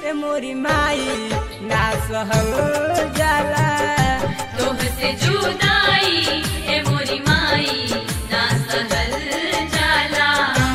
ए मोरी माई ना सहल जाला तोहसे जुदाई ए मोरी माई ना सहल जाला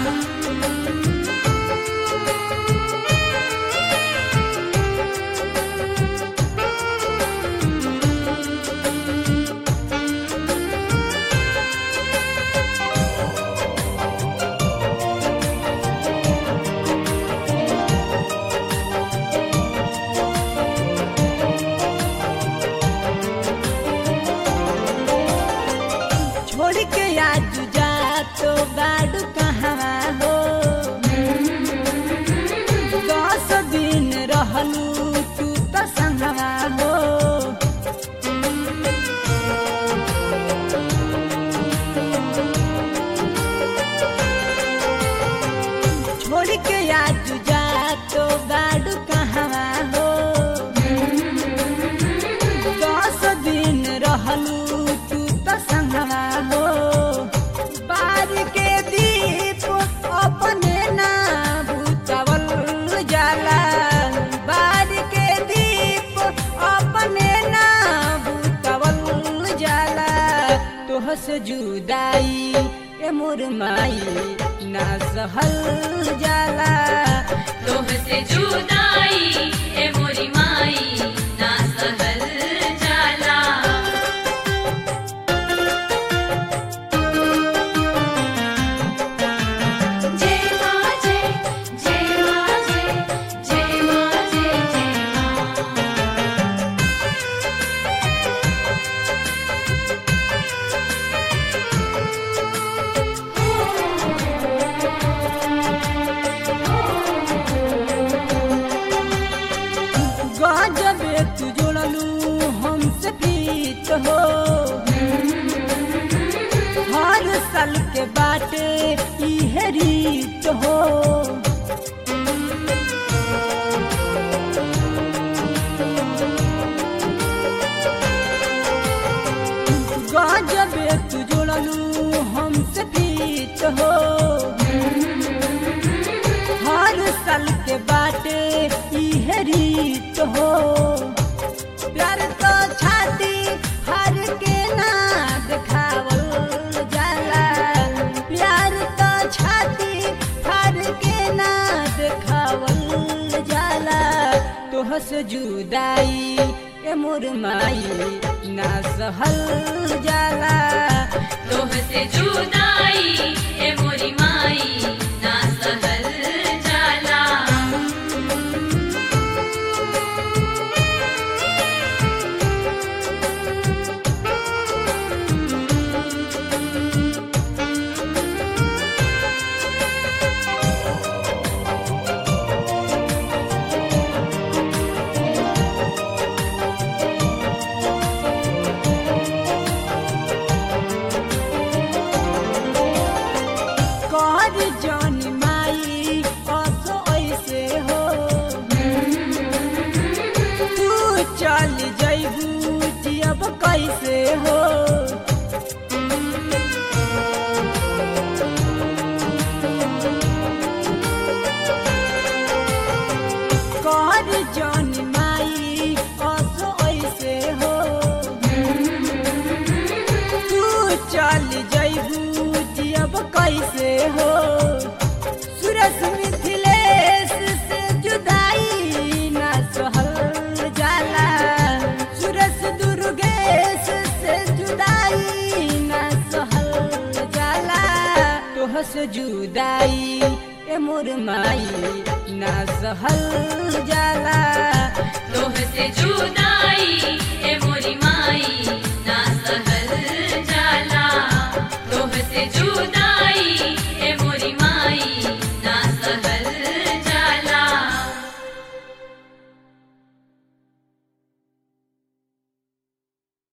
छोड़ के आज जा तो गाड़ कहाँ हो दस दिन रहलू तू तो संगवा हो छोड़ के आज जा तो गाड़ कहाँ हो दस दिन रहलू तू तो संगवा हो बार के दीप अपने ना भूतवल जाला बार के दीप अपने ना भूतवल जाला तोह से जुदाई ए मोर माई ना सहल जाला तोहसे जुदाई ए मोरी माई ना सहल जाला जय मां जय जय मां जय जय मां जय जय मां गजबे तू जोड़लू हमसे प्रीत हो हर साल के बाटे इहे रीत हो गजबे तू जोड़लू हमसे प्रीत हो हर साल के बाटे इहे रीत हो प्यार तो छाती हर के ना देखावल जाला प्यार तो छाती हर के ना देखावल जाला तोह से जुदाई ए मोर माई ना सहल जाला तोहसे जुदाई ए मोरी माई ना सहल जाला कर जानी माई असो ऐसे हो तू चल जैबू जियब कैसे हो कर जानी माई असो ऐसे हो तू चल जैबू जियब कैसे हो सुरस मिथिलेश से जुदाई ना सहल जाला सुरस दुर्गेश से जुदाई ना सहल जाला तोह से जुदाई ए मोर माई ना सहल जाला तोहसे जुदाई